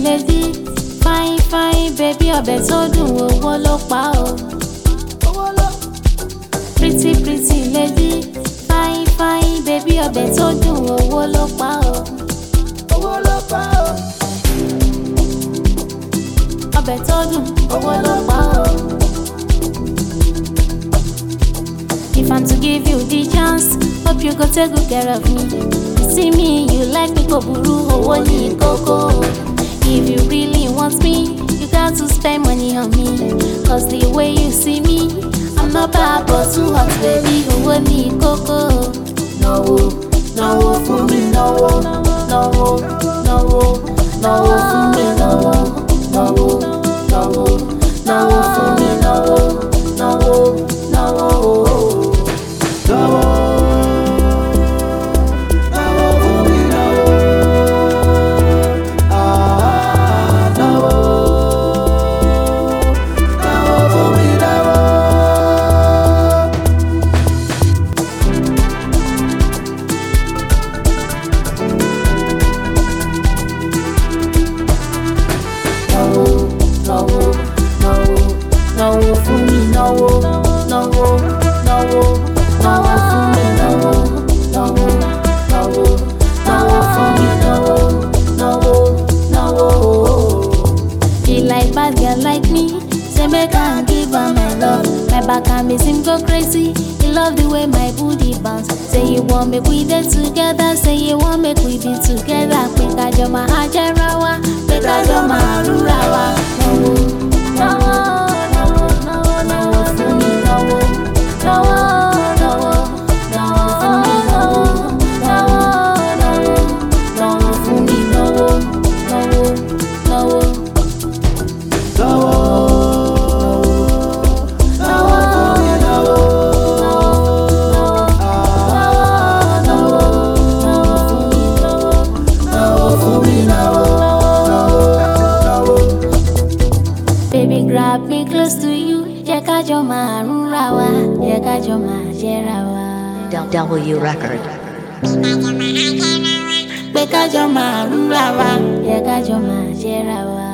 lady fine fine baby ọbẹ̀ tó dùn owó ló pa o. pretty pretty lady fine fine baby ọbẹ̀ tó dùn owó ló pa o. ọbẹ̀ tó dùn owó ló pa o. If I'm to give you the chance, hope you go take good care of me. You see me, you like me, go buru owó ní kókó. If you really want me, you got to spend money on me. Cause the way you see me, I'm not bad but too hot, baby. Owó ní kókó. Náwó, náwó fún mi, náwó, náwó, náwó, náwó fún mi, náwó, náwó, náwó, náwó fún mi, náwó, náwó, náwó. náwó náwó náwó náwó fún mi náwó náwó náwó náwó fún mi náwó náwó náwó náwó fún mi náwó náwó náwó. Be like bad girl like me, say make I give her my love. My back and miss him go crazy. He love the way my booty bounce. Say you want make we dey together, say you want make we be together. Pé kájọ máa jẹ́ra wa, pé kájọ máa rúra wa. Náwó, náwó, náwó, náwó, náwó fún mi náwó. Náwó, náwó, náwó fún mi náwó. Náwó, náwó, náwó fún mi náwó. Náwó, náwó. Baby, grab me close to you. Jẹ́ ká jọ máa rúra wa. Jẹ́ ká jọ máa jẹ́ra wa. W Record. Pé ká jọ máa rúra wa. Jẹ́ ká jọ máa jẹ́ra wa.